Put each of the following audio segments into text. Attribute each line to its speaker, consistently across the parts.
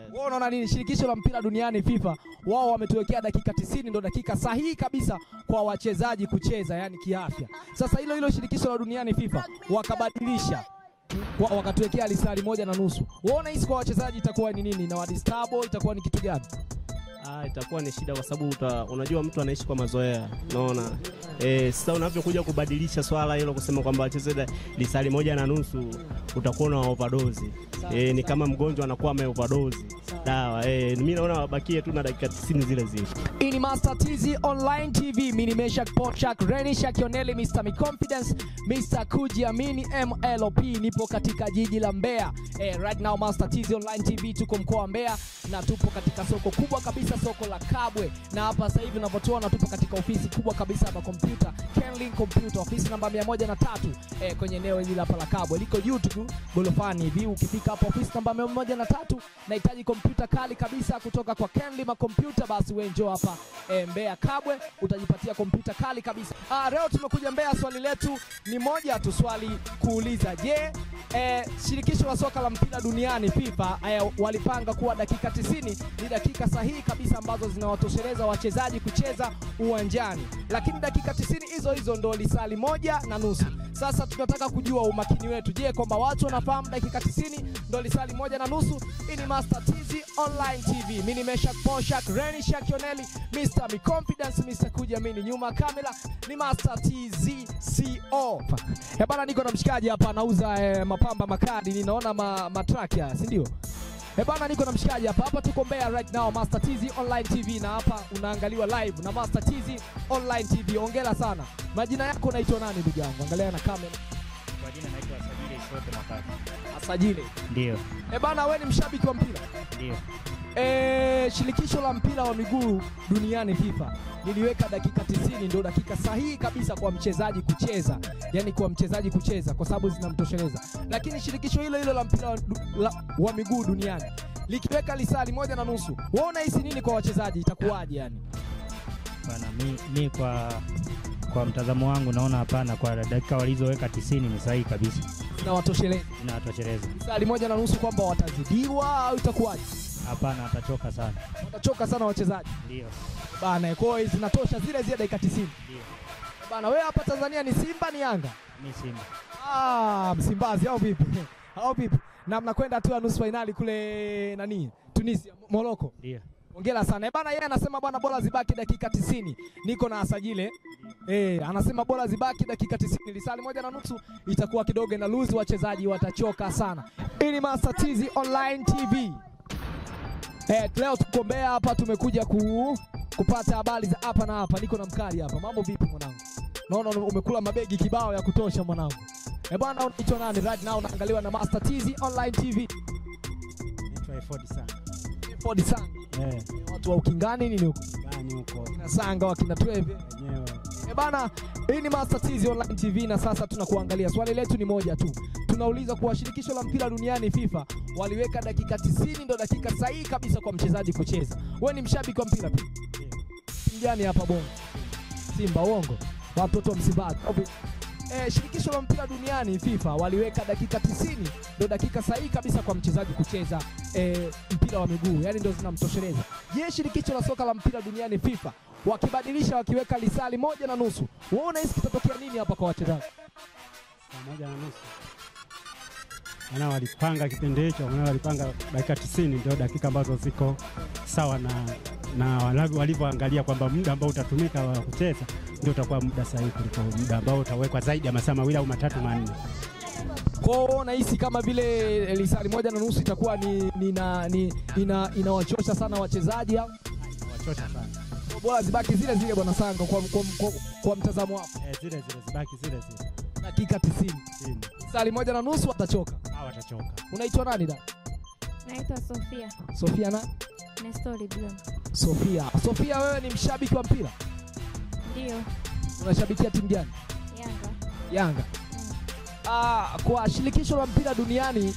Speaker 1: Wewe unaona nini? Shirikisho la mpira duniani FIFA wao wametuwekea dakika 90 ndo dakika sahihi kabisa kwa wachezaji kucheza, yani kiafya. Sasa hilo hilo shirikisho la duniani FIFA wakabadilisha wa- wakatuwekea lisali moja na nusu. Wewe unahisi kwa wachezaji itakuwa ni nini? Na wadistabo itakuwa ni kitu gani?
Speaker 2: Ah, itakuwa ni shida kwa sababu uta- unajua mtu anaishi kwa mazoea, unaona eh. Sasa unavyokuja kubadilisha swala hilo kusema kwamba wacheze da- lisali moja na nusu, utakuwa na overdose eh, ni kama mgonjwa anakuwa ame overdose dawa eh. Mimi naona wabakie tu na dakika 90 zile zile.
Speaker 1: Hii ni Master TZ Online TV. Mimi ni Meshak Pochak, Reni Shakioneli, Mr. Mi Confidence, Mr. Kujiamini MLP. Nipo katika jiji la Mbeya. Eh, right now Master TZ Online TV tuko mkoa wa Mbeya na tupo katika soko kubwa kabisa, soko la Kabwe. Na hapa sasa hivi unavyotuona tupo katika ofisi kubwa kabisa hapa kompyuta, Kenlin Computer, ofisi namba 103 eh, kwenye eneo hili hapa la Kabwe. Liko juu tu golofani hivi. Ukifika hapa ofisi namba 103 nahitaji kompyuta kali kabisa kutoka kwa Kenlin Computer, basi wewe njoo hapa e, Mbeya Kabwe utajipatia kompyuta kali kabisa. Ah, leo tumekuja Mbeya, swali letu ni moja tu, swali kuuliza, je, e, shirikisho la soka la mpira duniani FIFA e, walipanga kuwa dakika 90 ni dakika sahihi kabisa ambazo zinawatosheleza wachezaji kucheza uwanjani, lakini dakika 90 hizo hizo ndo lisali moja na nusu. Sasa tunataka kujua umakini wetu, je, kwamba watu wanafahamu dakika 90 ndo lisali moja na nusu? Hii ni Master TZ Online TV. Mimi ni Meshak Poshak, Reni Shakioneli, Mr. Mi Confidence, Mr. Kujiamini. Nyuma ya kamera ni Master TZ CO. Eh bana, niko na mshikaji hapa anauza eh, mapamba makadi, ninaona ma, matrack ya, si ndio? Eh bana, niko na mshikaji hapa hapa, tuko Mbeya right now, Master TZ Online TV, na hapa unaangaliwa live na Master TZ Online TV. Ongera sana. Majina yako unaitwa nani ndugu yangu? Angalia na kamera.
Speaker 3: Kwa jina naitwa Sajili Ishote Makati.
Speaker 1: Asajile.
Speaker 3: Ndio,
Speaker 1: Eh bana, wewe ni mshabiki wa mpira?
Speaker 3: ndio.
Speaker 1: E, shirikisho la mpira wa miguu duniani FIFA liliweka dakika 90 ndio dakika sahihi kabisa kwa mchezaji kucheza, yani kwa mchezaji kucheza kwa sababu zinamtosheleza. Lakini shirikisho hilo hilo la mpira wa, la, wa miguu duniani likiweka lisali moja na nusu, wewe unahisi nini kwa wachezaji, itakuwaje? Yani
Speaker 3: Bana, mi, mi kwa kwa mtazamo wangu naona hapana, kwa dakika walizoweka 90 ni sahihi kabisa,
Speaker 1: zinawatosheleza
Speaker 3: inawatosheleza.
Speaker 1: lisali moja na nusu, kwamba watazidiwa au itakuwaje?
Speaker 3: Hapana, atachoka sana.
Speaker 1: Watachoka sana wachezaji
Speaker 3: Ndio,
Speaker 1: bana, kwa hiyo zinatosha zile zile dakika 90
Speaker 3: ndio.
Speaker 1: bana. Wewe hapa Tanzania ni Simba ni Yanga?
Speaker 3: Mi Simba.
Speaker 1: Ah, Msimbazi au vipi? au vipi? Na mnakwenda hatua ya nusu fainali kule nani? Tunisia, Morocco.
Speaker 3: Ndio.
Speaker 1: Hongera sana. Eh bana, yeye anasema bwana bora zibaki dakika 90. Niko na asajile. Eh, anasema bora zibaki dakika 90. Lisali moja na nusu itakuwa kidogo na lose, wachezaji watachoka sana. Hii ni Master TZ Online TV. Eh, leo tuko Mbeya hapa tumekuja ku, kupata habari za hapa na hapa. Niko na mkali hapa. Mambo vipi mwanangu? Naona umekula mabegi kibao ya kutosha mwanangu. Eh bwana, unaitwa nani? Right now unaangaliwa na Master TZ Online TV.
Speaker 4: Naitwa Eford sana.
Speaker 1: Ford Sang.
Speaker 4: Eh,
Speaker 1: Watu wa ukingani nini huko?
Speaker 4: gani huko
Speaker 1: Kina Sanga wakina Tweve.
Speaker 4: wenyewe.
Speaker 1: Eh bana, hii ni Master TZ Online TV na sasa tunakuangalia. Swali letu ni moja tu. Tunauliza kuwa shirikisho la mpira duniani FIFA waliweka dakika 90 ndo dakika sahihi kabisa kwa mchezaji kucheza. Wewe ni mshabiki wa mpira pia? Timu gani hapa Bongo? Simba uongo. Watoto wa Msimbazi. Okay. Eh, shirikisho la mpira duniani FIFA waliweka dakika 90 ndo dakika sahihi kabisa kwa mchezaji kucheza eh, mpira wa miguu, yani ndo zinamtosheleza. Je, shirikisho la soka la mpira duniani FIFA wakibadilisha wakiweka lisali moja na nusu, wewe unahisi kitatokea nini hapa kwa wachezaji?
Speaker 4: Saa moja na nusu. Maana walipanga kipindi hicho, maana walipanga dakika 90 ndio dakika ambazo ziko sawa na na walivyo- walivyoangalia kwamba muda ambao utatumika wa kucheza ndio utakuwa muda sahihi kuliko muda ambao utawekwa zaidi ya masaa mawili au matatu manne.
Speaker 1: Kwa hiyo wewe unahisi kama vile lisali moja na nusu itakuwa ni, ni, na, ni ina, inawachosha sana wachezaji au
Speaker 4: Wachosha sana.
Speaker 1: bora zibaki zile zile bwana Sanga kwa, kwa, kwa, kwa mtazamo wako
Speaker 4: Eh, zile zile zibaki zile zile.
Speaker 1: dakika 90
Speaker 4: Chini.
Speaker 1: lisali moja na nusu watachoka.
Speaker 4: Hao watachoka.
Speaker 1: Unaitwa nani da?
Speaker 5: Naitwa Sofia
Speaker 1: Sofia na
Speaker 5: Nestori Blum.
Speaker 1: Sofia. Sofia, wewe ni mshabiki wa mpira,
Speaker 5: Ndio,
Speaker 1: unashabikia timu gani?
Speaker 5: Yanga.
Speaker 1: Yanga. Ah, kwa shirikisho la mpira duniani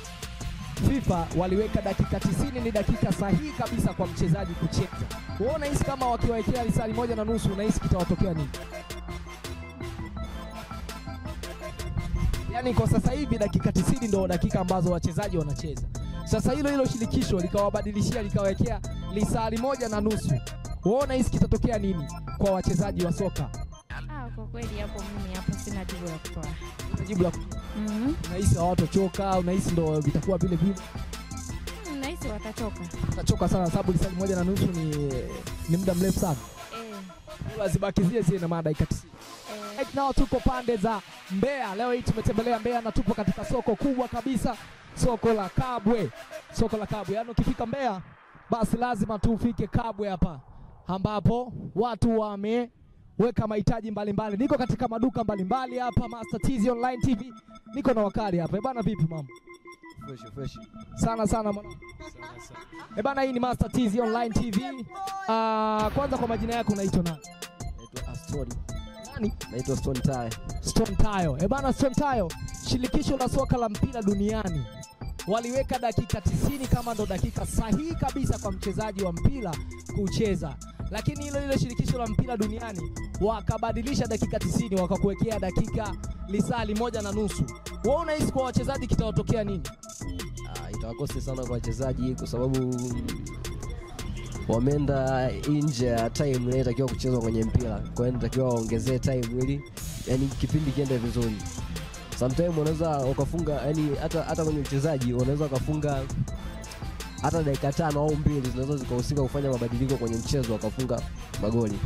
Speaker 1: FIFA waliweka dakika 90 ni dakika sahihi kabisa kwa mchezaji kucheza. Wewe unahisi kama wakiwawekea lisali moja na nusu unahisi kitawatokea nini? Yaani kwa sasa hivi dakika 90 ndio dakika ambazo wachezaji wanacheza. Sasa hilo hilo shirikisho likawabadilishia likawekea lisali moja na nusu. Waona hisi kitatokea nini kwa wachezaji wa soka?
Speaker 5: Ah, kwa kweli hapo mimi hapo sina jibu la kutoa.
Speaker 1: Jibu la
Speaker 5: Mhm.
Speaker 1: unahisi hawatochoka, unahisi ndo vitakuwa vile vile?
Speaker 5: Mm, Nahisi watachoka.
Speaker 1: Watachoka sana, sababu lisali moja na nusu ni, ni muda mrefu sana.
Speaker 5: Eh,
Speaker 1: Bora zibaki zile zile na maana dakika 90.
Speaker 5: eh,
Speaker 1: Right now tuko pande za Mbeya. Leo hii tumetembelea Mbeya na tupo katika soko kubwa kabisa, soko la Kabwe. Soko la Kabwe, yaani ukifika Mbeya basi lazima tu ufike Kabwe hapa, ambapo watu wameweka mahitaji mbalimbali. Niko katika maduka mbalimbali hapa, Master TZ Online TV, niko na wakali hapa. Eh bana, vipi mambo?
Speaker 6: Fresh, fresh.
Speaker 1: Sana sana mwanangu. Eh bana, hii ni Master TZ Online TV. Ah, kwanza kwa majina yako unaitwa nani?
Speaker 6: Naitwa Aston.
Speaker 1: Nani?
Speaker 6: Naitwa Stone Tie.
Speaker 1: Stone Tayo. Eh bana, Stone Tayo, shirikisho la soka la mpira duniani waliweka dakika 90 kama ndo dakika sahihi kabisa kwa mchezaji wa mpira kucheza, lakini hilo hilo shirikisho la mpira duniani wakabadilisha dakika 90 wakakuwekea dakika lisali moja na nusu. Wewe unahisi kwa wachezaji kitawatokea nini?
Speaker 6: Ah, itawakosi sana kwa wachezaji kwa sababu wameenda nje ya time inayotakiwa kuchezwa kwenye mpira. Kwa hiyo inatakiwa waongezee time ili yani kipindi kiende vizuri. Sometime unaweza ukafunga yani hata hata kwenye uchezaji unaweza ukafunga hata dakika tano au mbili zinaweza zikahusika kufanya mabadiliko kwenye mchezo wakafunga magoli.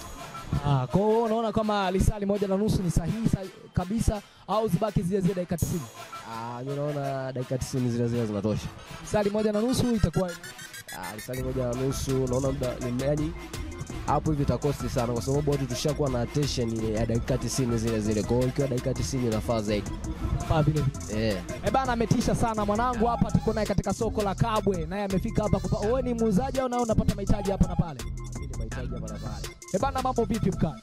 Speaker 1: Ah, kwa hiyo unaona kama lisali moja na nusu ni sahihi sa- kabisa au zibaki zile zile dakika 90?
Speaker 6: Ah, mimi naona dakika 90 zile zile zinatosha.
Speaker 1: Lisali moja na nusu itakuwa
Speaker 6: Ah, lisali moja na nusu naona muda ni yani hapo hivi itakosti sana kwa sababu watu tushakuwa na attention ya dakika 90 zile zile. Kwa hiyo ikiwa dakika 90 inafaa zaidi.
Speaker 1: faa vile vile.
Speaker 6: Eh.
Speaker 1: Eh bana, ametisha sana mwanangu hapa. Tuko naye katika soko la Kabwe, naye amefika hapa kupa. Wewe ni muuzaji au nawe unapata mahitaji hapa na pale?
Speaker 6: Mimi mahitaji hapa na pale.
Speaker 1: Eh bana, mambo vipi mkali?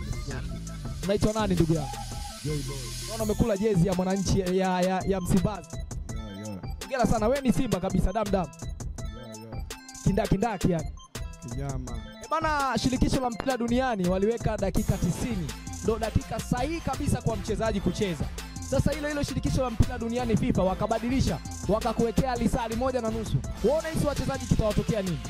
Speaker 1: Unaitwa nani ndugu yangu? Naona umekula jezi ya mwananchi ya, ya, ya Msimbazi. Hongera sana, wewe ni Simba kabisa, dam dam, kindakindaki yani.
Speaker 7: Kinyama.
Speaker 1: Eh bana, shirikisho la mpira duniani waliweka dakika 90 ndo dakika sahihi kabisa kwa mchezaji kucheza. Sasa hilo hilo shirikisho la mpira duniani FIFA wakabadilisha, wakakuwekea lisali moja na nusu. Waona hisi wachezaji kitawatokea nini?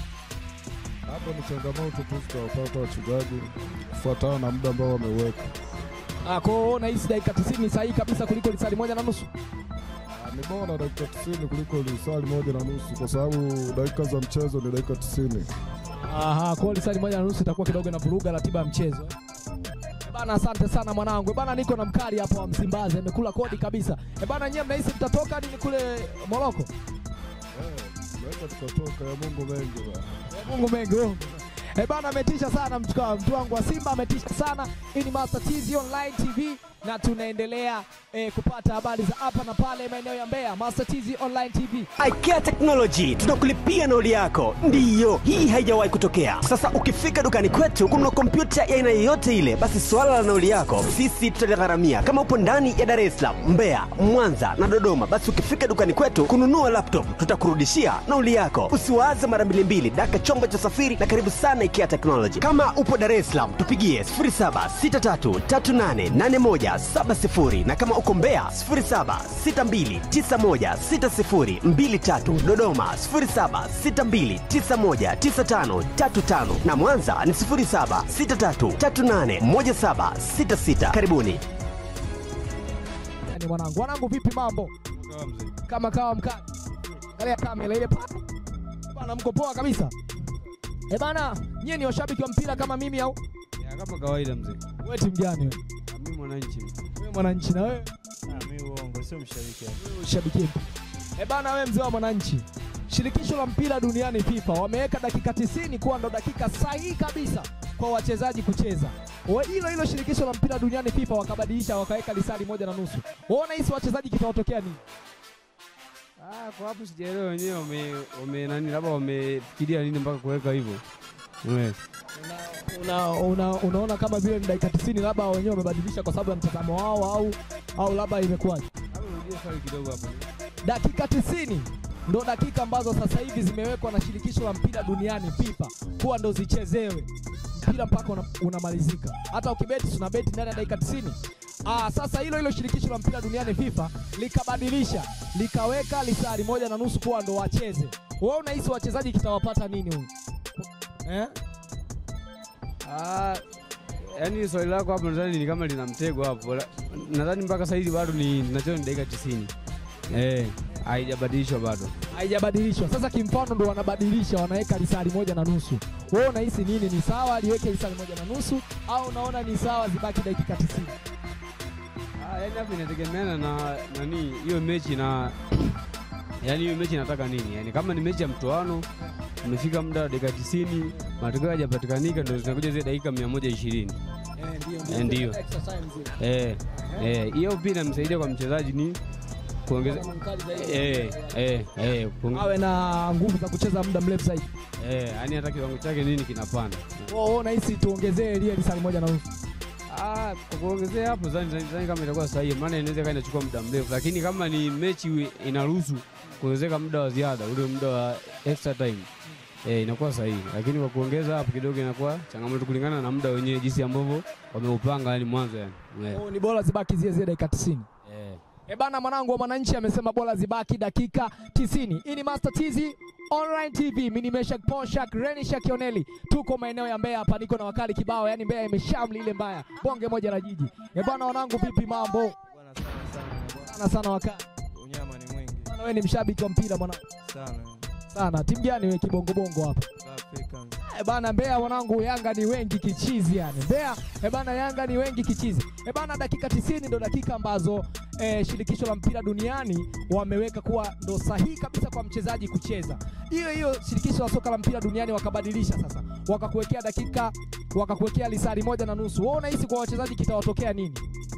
Speaker 7: Hapo ni changamoto tu zitawapata wachezaji kufuatana na muda ambao wameweka.
Speaker 1: Ah, kwa hiyo unahisi dakika 90 ni sahihi kabisa kuliko lisali moja na nusu.
Speaker 7: Ah, Ni bora dakika 90 kuliko lisali moja na nusu kwa sababu dakika za mchezo ni dakika 90.
Speaker 1: Aha, kwa hiyo lisali moja na nusu itakuwa kidogo na vuruga ratiba ya mchezo. Eh bana, asante sana mwanangu. Eh bana, niko na mkali hapo wa Msimbazi, amekula kodi kabisa. Eh bana, nyie mnahisi mtatoka nini kule Moroko?
Speaker 7: Eh, Naweza tukatoka ya Mungu mengi bwana.
Speaker 1: Mungu mengi wewe. Eh bana ametisha sana mtu wa- mtu wangu wa Simba ametisha sana. Hii ni Master TZ Online TV na tunaendelea eh, kupata habari za hapa na pale maeneo ya Mbeya. Master TZ Online TV.
Speaker 8: IKEA Technology tunakulipia nauli yako. Ndiyo, hii haijawahi kutokea. Sasa ukifika dukani kwetu kununua kompyuta ya aina yoyote ile, basi swala la nauli yako sisi tutaligharamia. Kama upo ndani ya Dar es Salaam, Mbeya, Mwanza na Dodoma, basi ukifika dukani kwetu kununua laptop tutakurudishia nauli yako. Usiwaze mara mbili mbili, daka chombo cha usafiri na karibu sana IKEA Technology. Kama upo Dar es Salaam, tupigie 0763388170 na kama uko Mbeya 0762916023 Dodoma 0762919535 na Mwanza ni 0763381766. Karibuni.
Speaker 1: Yaani mwanangu, mwanangu vipi mambo? Kama kawa mkali. Angalia kamera ile pale. Bana mko poa kabisa. Eh bana, nyie ni washabiki wa mpira kama mimi au?
Speaker 9: Ya, kama kawaida mzee.
Speaker 1: Wewe timu gani wewe?
Speaker 9: Na Mimi mwananchi.
Speaker 1: Wewe mwananchi na wewe?
Speaker 3: Ah, mi uongo, sio mshabiki hapo.
Speaker 1: Shabiki. Eh bana, wewe mzee wa mwananchi. Shirikisho la mpira duniani FIFA wameweka dakika 90 kuwa ndo dakika sahihi kabisa kwa wachezaji kucheza. Wa- Hilo hilo shirikisho la mpira duniani FIFA wakabadilisha wakaweka lisali moja na nusu. Waona hisi wachezaji kitawatokea nini?
Speaker 9: Ah, kwa hapo sijaelewa wenyewe wame wame nani labda wamefikiria nini mpaka kuweka hivyo. Yes.
Speaker 1: Una, una, unaona kama vile ni dakika 90 labda wenyewe wamebadilisha kwa sababu ya mtazamo wao au au labda imekuwaje?
Speaker 9: Labda urudie swali kidogo hapo.
Speaker 1: Dakika 90 ndo dakika ambazo sasa hivi zimewekwa na shirikisho la mpira duniani FIFA kuwa ndo zichezewe mpira mpaka una, unamalizika. Hata ukibeti tuna beti ndani ya dakika 90 Ah, sasa hilo hilo shirikisho la mpira duniani FIFA likabadilisha likaweka lisali moja na nusu kuwa ndo wacheze. Wewe unahisi wachezaji kitawapata nini huyu? Eh?
Speaker 9: Ah, yaani swali lako hapo nadhani ni kama lina mtego hapo. La- Nadhani mpaka sasa hivi bado ni tunacheza ni dakika 90. Eh, haijabadilishwa bado.
Speaker 1: Haijabadilishwa. Sasa kimfano ndo wanabadilisha wanaweka lisali moja na nusu. Wewe unahisi nini? Ni sawa liweke lisali moja na nusu au unaona ni sawa zibaki dakika 90?
Speaker 9: Ah, yaani hapo inategemeana na nani hiyo mechi na yaani hiyo mechi inataka nini? Yaani kama ni mechi ya mtoano umefika muda wa dakika 90 matokeo hayajapatikanika ndio zinakuja zile dakika 120. Eh, ndio. Eh, eh, hiyo pia inamsaidia kwa mchezaji ni kuongeza eh, eh, eh, kuonge-
Speaker 1: Awe na nguvu za kucheza muda mrefu zaidi.
Speaker 9: eh, yaani hata kiwango chake nini kinapanda.
Speaker 1: Wewe unahisi tuongezee ile lisali moja na nusu?
Speaker 9: Ah, kwa kuongezea hapo zani, zani, zani kama itakuwa sahihi, maana inaweza kaa inachukua muda mrefu, lakini kama ni mechi wi- inaruhusu kuongezeka muda wa ziada, ule muda wa extra time eh, inakuwa sahihi, lakini kwa kuongeza hapo kidogo inakuwa changamoto kulingana na muda wenyewe jinsi ambavyo wameupanga, yani mwanzo yani eh.
Speaker 1: Oh, ni bora zibaki zile zile dakika 90.
Speaker 9: Eh.
Speaker 1: E bana, mwanangu wa mwananchi amesema bora zibaki dakika 90. Hii ni Master TZ Online TV, mimi ni Meshak Ponshak, Reni Shakioneli. Tuko maeneo ya Mbeya hapa, niko na wakali kibao, yani Mbeya imeshamli ile mbaya. Bonge moja la jiji. E bana, wanangu vipi mambo? Sana sana wakali.
Speaker 10: Unyama ni mwingi
Speaker 1: Bana, wewe ni mshabiki wa mpira mwanangu.
Speaker 10: sana.
Speaker 1: Sana. Timu gani wewe kibongo bongo hapa?
Speaker 10: Africans.
Speaker 1: E bana, Mbeya mwanangu, Yanga ni wengi kichizi yani. Mbeya e bana, Yanga ni wengi kichizi. E bana, dakika 90 ndo dakika ambazo e, shirikisho la mpira duniani wameweka kuwa ndo sahihi kabisa kwa mchezaji kucheza. Hiyo hiyo shirikisho la soka la mpira duniani wakabadilisha sasa, wakakuwekea dakika, wakakuwekea lisali moja na nusu. Wewe unahisi kwa wachezaji kitawatokea nini?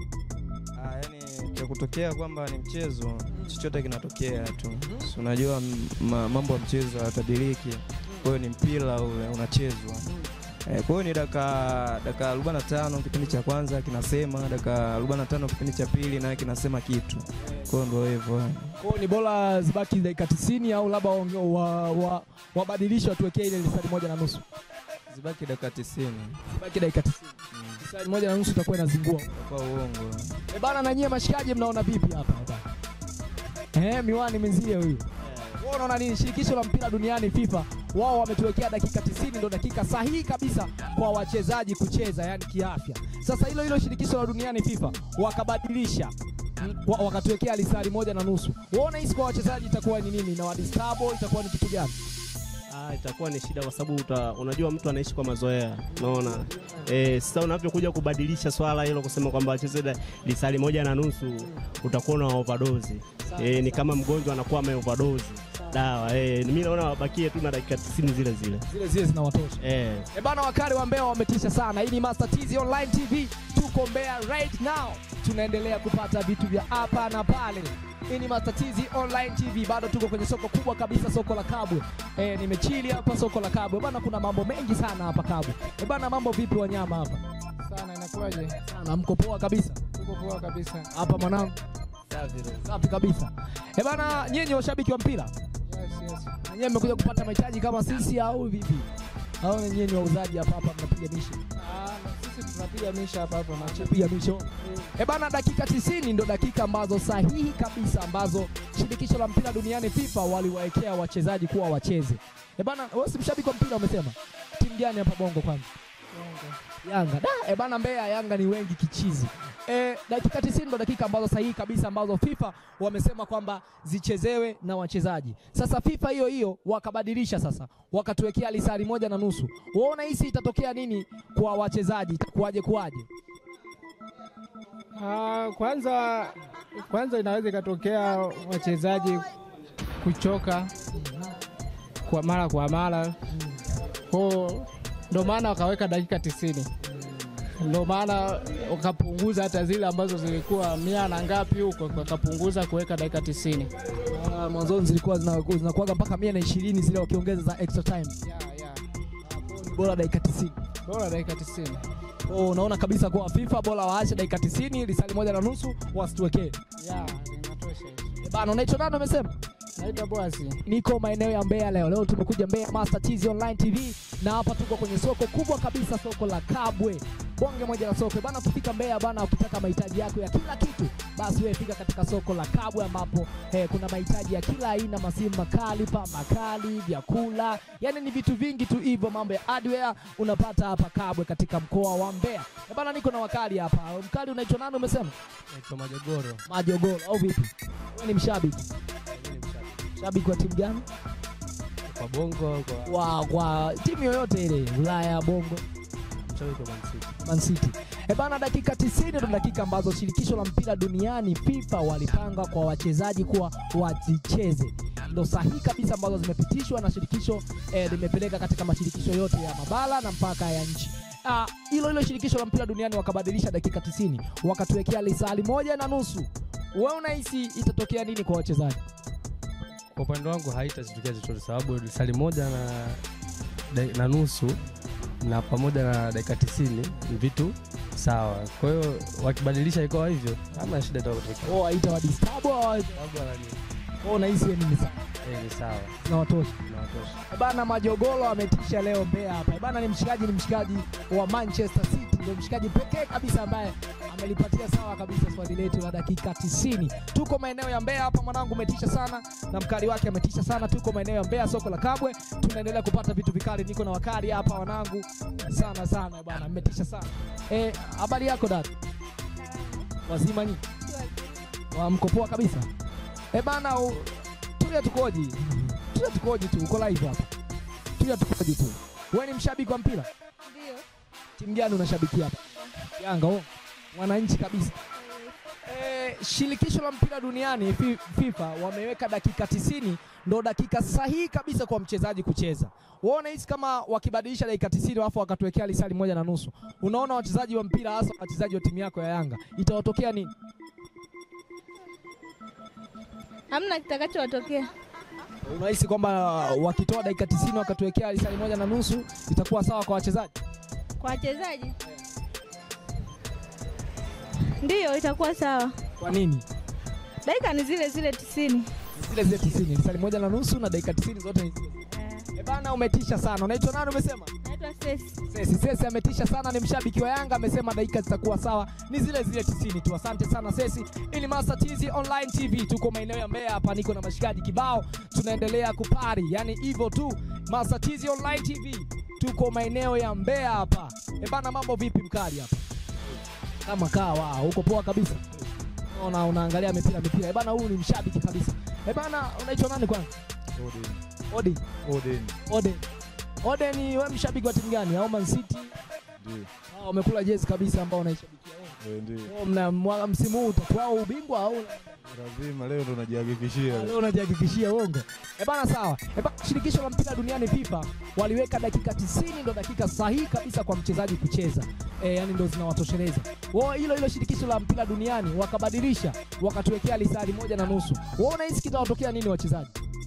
Speaker 10: Ah, yani cha kutokea kwamba ni mchezo, chochote kinatokea tu. Si unajua m- ma, mambo ya mchezo hayatabiriki. Kwa hiyo ni mpira ule unachezwa. Eh, kwa hiyo ni dakika dakika 45 kipindi cha kwanza kinasema, dakika 45 kipindi cha pili naye kinasema kitu. Kwa hiyo ndio hivyo. yani.
Speaker 1: Kwa hiyo ni bora zibaki dakika 90 au labda waonge- wa, wa, wabadilishe watuwekee ile lisali moja na nusu.
Speaker 10: Zibaki dakika 90.
Speaker 1: Zibaki dakika 90. Lisali moja na nusu itakuwa inazingua.
Speaker 10: Kwa uongo.
Speaker 1: E bana, na nyie mashikaji mnaona vipi hapa hapa? Eh, miwani mwenzie huyu. Wewe unaona nini? Shirikisho la mpira duniani FIFA wao wametuwekea dakika 90 ndo dakika sahihi kabisa kwa wachezaji kucheza, yani kiafya. Sasa hilo hilo shirikisho la duniani FIFA wakabadilisha mm, wa- wakatuwekea lisali moja na nusu. Wewe unahisi kwa wachezaji itakuwa ni nini? Na wadistabo itakuwa ni kitu gani?
Speaker 2: Ah, itakuwa ni shida kwa sababu uta, unajua mtu anaishi kwa mazoea, unaona eh. Sasa unavyokuja kubadilisha swala hilo kusema kwamba wacheze da- lisali moja na nusu, utakuwa na overdose eh, ni kama mgonjwa anakuwa ame overdose dawa eh. Mimi naona wabakie tu na dakika 90 zile zile
Speaker 1: Zile zile zinawatosha.
Speaker 2: eh.
Speaker 1: E bana, wakali wa Mbeya wametisha sana. Hii ni Master TZ Online TV, tuko Mbeya right now, tunaendelea kupata vitu vya hapa na pale. Hii ni Master TZ Online TV, bado tuko kwenye soko kubwa kabisa, soko la Kabwe. E, nimechili hapa soko la Kabwe bana, kuna mambo mengi sana hapa Kabwe. E bana, mambo vipi wanyama hapa?
Speaker 11: sana inakuwaje?
Speaker 1: Sana, mko poa kabisa
Speaker 11: Tuko poa kabisa.
Speaker 1: hapa mwanangu? Safi kabisa. E bana, nyinyi washabiki wa mpira
Speaker 11: Yes, yes.
Speaker 1: na nyinyi mmekuja kupata mahitaji kama sisi au vipi? Au nyinyi ni wauzaji hapa hapa mnapiga mishi?
Speaker 11: Ah, na sisi tunapiga misha hapa hapa macho.
Speaker 1: piga misho. E bana, dakika 90 ndo dakika ambazo sahihi kabisa ambazo shirikisho la mpira duniani FIFA waliwaekea wachezaji kuwa wacheze. E bana, wewe si mshabiki wa mpira umesema? Timu gani hapa Bongo kwanza? Yanga. Da, e bana Mbeya Yanga ni wengi kichizi. E, dakika 90 ndo dakika ambazo sahihi kabisa ambazo FIFA wamesema kwamba zichezewe na wachezaji. Sasa FIFA hiyo hiyo wakabadilisha sasa, wakatuwekea lisali moja na nusu. Wewe unahisi itatokea nini kwa wachezaji? Itakuwaje kuwaje?
Speaker 11: Ah, kwanza kwanza inaweza ikatokea wachezaji kuchoka kwa mara kwa mara, kwa ndo maana wakaweka dakika tisini ndo maana wakapunguza hata zile ambazo zilikuwa mia na ngapi huko, wakapunguza kuweka dakika tisini.
Speaker 1: Ah, mwanzoni zilikuwa zina- zinakuwaga mpaka mia na ishirini zile wakiongeza za extra time. Bora dakika 90.
Speaker 11: Bora dakika tisini.
Speaker 1: Oh, unaona kabisa kwa FIFA bora waache dakika 90 lisali moja na nusu wasituwekee.
Speaker 11: Ya, inatosha hizo.
Speaker 1: Eh, Bana, unaitwa nani umesema?
Speaker 11: Naitwa Boasi.
Speaker 1: Niko maeneo ya Mbeya leo. Leo tumekuja Mbeya Master TZ Online TV na hapa tuko kwenye soko kubwa kabisa, soko la Kabwe. bonge moja la soko bana. Ukifika Mbeya bana, ukitaka mahitaji yako ya kila kitu, basi wewe fika katika soko la Kabwe ambapo eh, kuna mahitaji ya kila aina, masimu makali pa makali, vyakula, yani ni vitu vingi tu hivyo, mambo ya hardware unapata hapa Kabwe katika mkoa wa Mbeya. Eh, bana, niko na wakali hapa. Mkali unaitwa nani umesema?
Speaker 12: Naitwa Majogoro.
Speaker 1: Majogoro au vipi? Wewe ni mshabiki? Shabiki wa timu gani?
Speaker 12: Kwa Bongo au kwa
Speaker 1: Wa kwa timu yoyote ile, Ulaya, Bongo,
Speaker 12: mshabiki wa Man City.
Speaker 1: Man City. E bana, dakika 90 ndo dakika ambazo shirikisho la mpira duniani FIFA walipanga kwa wachezaji kuwa wazicheze, ndo sahihi kabisa ambazo zimepitishwa na shirikisho eh, limepeleka katika mashirikisho yote ya mabara na mpaka ya nchi. Ah, hilo hilo shirikisho la mpira duniani wakabadilisha dakika 90 wakatuwekea lisali moja na nusu. Wewe unahisi itatokea nini kwa wachezaji?
Speaker 12: Kwa upande wangu haitazitokea chochote, sababu lisali moja na, da- na nusu na pamoja na dakika tisini ni vitu sawa. Kwa hiyo wakibadilisha ikawa hivyo, hamna shida itakotokea.
Speaker 1: Oh, haitawadisturb au hawa-
Speaker 12: Sababu wanani-
Speaker 1: wewe unahisi ni ni sawa?
Speaker 12: eh, ni sawa
Speaker 1: Zinawatosha.
Speaker 12: inawatosha.
Speaker 1: Eh Bana Majogolo ametisha leo Mbeya hapa. Eh Bana ni mshikaji, ni mshikaji wa Manchester City, ndio mshikaji pekee kabisa ambaye amelipatia sawa kabisa swali letu la dakika 90. Tuko maeneo ya Mbeya hapa, mwanangu umetisha sana na mkali wake ametisha sana. Tuko maeneo ya Mbeya, soko la Kabwe, tunaendelea kupata vitu vikali. Niko na wakali hapa wanangu, sana sana eh bana, mmetisha sana. Eh, habari yako dada? Wazima nyinyi? Wa mko poa kabisa? Eh bana, u- tulia tukoji tulia tukoji tu, uko live hapa, tulia tukoji tu. Wewe ni mshabiki wa mpira?
Speaker 5: Ndio.
Speaker 1: Timu gani unashabikia hapa? Yanga oh. Mwananchi kabisa. Eh, shirikisho la mpira duniani Fi- FIFA wameweka dakika 90 ndo dakika sahihi kabisa kwa mchezaji kucheza. Wewe unahisi kama wakibadilisha dakika 90 alafu wakatuwekea lisali moja na nusu, unaona wachezaji wa mpira hasa wachezaji wa timu yako ya Yanga itawatokea nini?
Speaker 5: Hamna kitakachowatokea.
Speaker 1: Unahisi kwamba wakitoa dakika 90 wakatuwekea lisali moja na nusu itakuwa sawa kwa wachezaji?
Speaker 5: Kwa wachezaji ndiyo itakuwa sawa.
Speaker 1: Kwa nini?
Speaker 5: Dakika ni zile zile tisini.
Speaker 1: Zile zile 90, lisali moja na nusu na dakika 90 zote ni zile. Eh bana, umetisha sana. Unaitwa nani umesema?
Speaker 5: Naitwa Sesi.
Speaker 1: Sesi, Sesi ametisha sana, ni mshabiki wa Yanga, amesema dakika zitakuwa sawa, ni zile zile 90 tu. Asante sana Sesi. Hii ni Master TZ Online TV, tuko maeneo ya Mbeya hapa, niko na mashikaji kibao, tunaendelea kupari, yani hivyo tu. Master TZ Online TV, tuko maeneo ya Mbeya hapa. E bana, mambo vipi mkali hapa? Kama kawa, uko poa kabisa. Ona unaangalia mipira mipira. E bana, huyu ni mshabiki kabisa. E bana, unaitwa nani kwanza? Odi.
Speaker 7: Odin.
Speaker 1: Ode. Ode ni wewe mshabiki wa timu gani? Au Man City?
Speaker 7: Ndio.
Speaker 1: Ah, umekula jezi kabisa ambao unaishabikia wewe.
Speaker 7: Eh, Ndio.
Speaker 1: Oh, mna mwa- msimu huu utatoa ubingwa au
Speaker 7: Lazima leo ndo najihakikishia.
Speaker 1: leo unajihakikishia uongo? Eh bana, sawa. Eh bana, shirikisho la mpira duniani FIFA waliweka dakika 90 ndo dakika sahihi kabisa kwa mchezaji kucheza. Eh, yani ndo zinawatosheleza. Wao hilo hilo shirikisho la mpira duniani wakabadilisha, wakatuwekea lisali moja na nusu. Wewe unahisi kitawatokea nini wachezaji?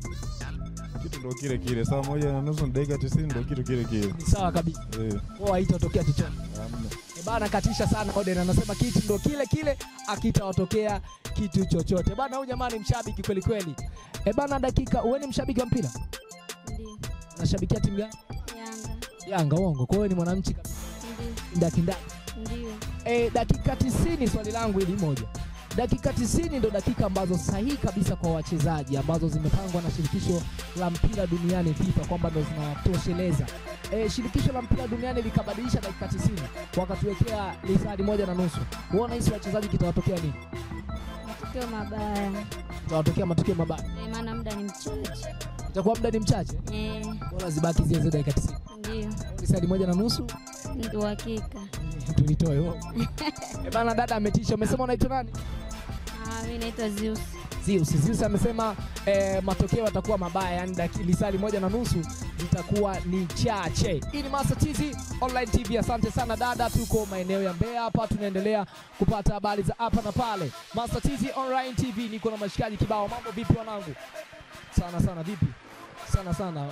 Speaker 7: Kitu ndo kile kile. Saa moja na nusu na dakika 90 ndo kitu kile kile.
Speaker 1: Ni sawa kabisa.
Speaker 7: Eh,
Speaker 1: Wao haitatokea chochote.
Speaker 7: hamna.
Speaker 1: E bana, katisha sana Oden anasema kitu ndo kile kile, akitawatokea kitu chochote bana. Huyu jamani mshabiki kweli kweli. E bana, dakika wewe ni mshabiki wa mpira?
Speaker 5: Ndio.
Speaker 1: Unashabikia timu gani?
Speaker 5: Yanga.
Speaker 1: Yanga. Uongo. Kwa hiyo ni mwananchi kabisa.
Speaker 5: Ndio.
Speaker 1: Ndakindaki.
Speaker 5: Ndio.
Speaker 1: E, dakika 90 swali langu hili moja. Dakika 90 ndo dakika ambazo sahihi kabisa kwa wachezaji ambazo zimepangwa na shirikisho la mpira duniani FIFA kwamba ndo zinawatosheleza. E, shirikisho la mpira duniani likabadilisha dakika 90 wakatuwekea lisali moja na nusu. Wewe unahisi wachezaji kitawatokea nini?
Speaker 5: Matokeo mabaya.
Speaker 1: Kitawatokea matukio mabaya.
Speaker 5: Eh, maana muda ni mchache.
Speaker 1: Itakuwa muda ni mchache.
Speaker 5: Eh,
Speaker 1: Bora zibaki zile zile dakika 90.
Speaker 5: ndio.
Speaker 1: Lisali moja na nusu
Speaker 5: Ndio hakika.
Speaker 1: tulitoe. wewe. E bana, dada ametisha. Umesema unaitwa nani?
Speaker 5: Ah, mimi naitwa Zeus.
Speaker 1: Zeus. Zeus amesema eh, matokeo yatakuwa mabaya, yani daki- lisali moja na nusu zitakuwa ni chache. Hii ni Master TZ Online TV. Asante sana dada, tuko maeneo ya Mbeya hapa, tunaendelea kupata habari za hapa na pale. Master TZ Online TV, niko na mashikaji kibao. Mambo vipi wanangu? Sana sana, vipi? Sana sana.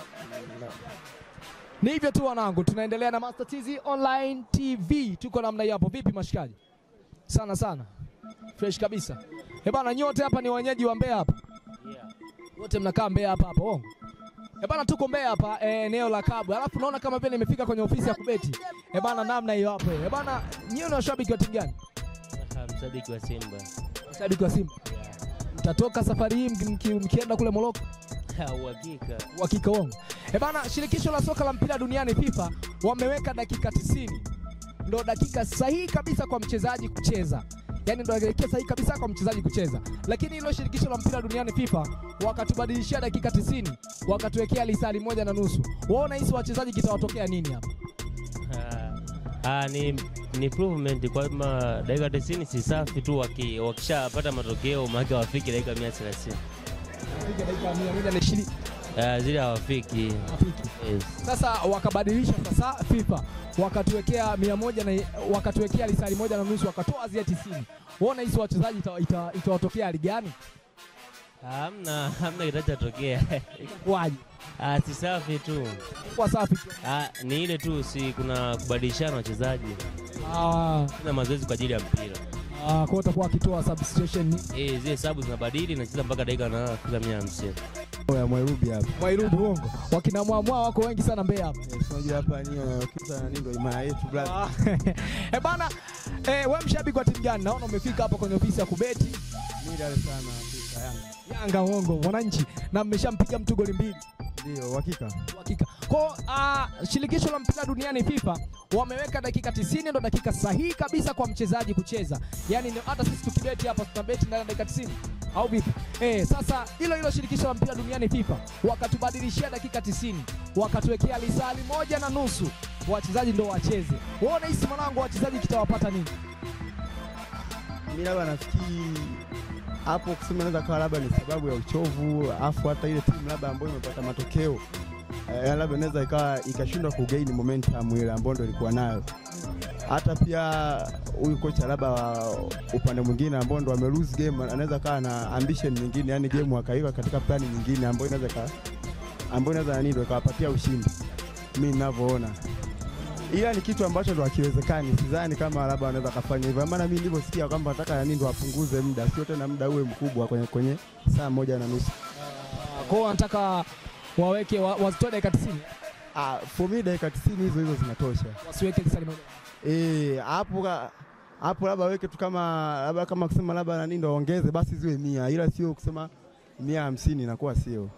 Speaker 1: Ni hivyo tu wanangu, tunaendelea na Master TZ Online TV, tuko namna hiyo hapo. Vipi mashikaji? Sana sana, fresh kabisa. Eh bana, nyote hapa ni wenyeji wa Mbeya hapa wote mnakaa Mbeya hapa hapa ongo E bana, tuko Mbeya hapa eh, eneo la Kabwe, alafu naona kama vile nimefika kwenye ofisi ya kubeti. E bana, namna hiyo hapo. E bana, nyinyi ni washabiki wa timu gani?
Speaker 13: Mshabiki wa Simba.
Speaker 1: Washabiki wa Simba. Mtatoka safari hii mki- mki- mkienda kule Morocco?
Speaker 13: Uhakika.
Speaker 1: Uhakika wangu. E bana, shirikisho la soka la mpira duniani FIFA wameweka dakika 90 ndo dakika sahihi kabisa kwa mchezaji kucheza yaani ndo dakika sahihi kabisa kwa mchezaji kucheza, lakini hilo shirikisho la mpira duniani FIFA wakatubadilishia dakika 90 wakatuwekea lisali moja na nusu. Waona hisi wachezaji kitawatokea nini hapa?
Speaker 13: Ah, ah, ni, ni improvement kwamba dakika 90 si safi tu, waki- wakishapata matokeo maake wafiki dakika 130
Speaker 1: dakika 120
Speaker 13: Ah, zile hawafiki. Yes.
Speaker 1: Sasa wakabadilisha sasa FIFA wakatuwekea mia moja na wakatuwekea lisali moja na nusu wakatoa zile 90. Waona hisi wachezaji ita- ita- itawatokea hali gani?
Speaker 13: Hamna, hamna kitachotokea.
Speaker 1: Waje.
Speaker 13: Ah, si safi tu.
Speaker 1: Kwa safi tu.
Speaker 13: Ah, ni ile tu si kuna kubadilishana wachezaji.
Speaker 1: Ah,
Speaker 13: Kuna mazoezi kwa ajili ya mpira.
Speaker 1: ah, kwa hiyo utakuwa akitoa substitution
Speaker 13: Eh, zile sabu zinabadili nacheza mpaka dakika na fika 150.
Speaker 14: ya Mwairubi hapa.
Speaker 1: Mwairubi uongo. Wakina mwamwa wako wengi sana Mbeya hapa.
Speaker 14: Unajua hapa ni kisa nani ndio imara yetu brother.
Speaker 1: Eh bana, eh, wewe mshabiki wa timu gani? Naona umefika hapa kwenye ofisi ya kubeti.
Speaker 14: Mimi Dar es Salaam Afrika Yanga.
Speaker 1: Yanga uongo, mwananchi na mmeshampiga mtu goli mbili.
Speaker 14: Ndio, uhakika.
Speaker 1: Hakika. Kwa uh, shirikisho la mpira duniani FIFA wameweka dakika 90 ndo dakika sahihi kabisa kwa mchezaji kucheza. Yaani ndio hata sisi tukibeti hapa tutabeti ndani ya dakika 90 au vipi? Eh, sasa hilo hilo shirikisho la mpira duniani FIFA wakatubadilishia dakika 90 wakatuwekea lisali moja na nusu wachezaji ndo wacheze. Waona hisi mwanangu wachezaji kitawapata nini?
Speaker 14: Mimi labda nafikiri hapo kusema inaweza kawa labda ni sababu ya uchovu, afu hata ile timu labda ambayo imepata matokeo eh, labda inaweza ikawa ikashindwa kugain momentum ile ambayo ndio ilikuwa nayo. Hata pia huyu kocha labda wa upande mwingine ambao ndo ame lose game anaweza kawa na ambition nyingine, yani game akaiweka katika plani nyingine ambayo inaweza ka ambayo inaweza nani ndio ikawapatia ushindi, mimi ninavyoona ila ni kitu ambacho ndo hakiwezekani. Sidhani kama labda wanaweza kafanya hivyo, maana mimi nilivyosikia kwamba nataka nani ndo wapunguze muda, sio tena muda uwe mkubwa kwenye, kwenye saa moja na nusu.
Speaker 1: Kwa hiyo wanataka waweke wa, wazitoe dakika 90.
Speaker 14: Ah, for me dakika 90 hizo hizo zinatosha.
Speaker 1: Wasiweke lisali moja.
Speaker 14: Eh, hapo ka- hapo labda weke tu kama labda kama kusema labda nani ndo waongeze basi ziwe mia, ila sio kusema mia hamsini inakuwa sio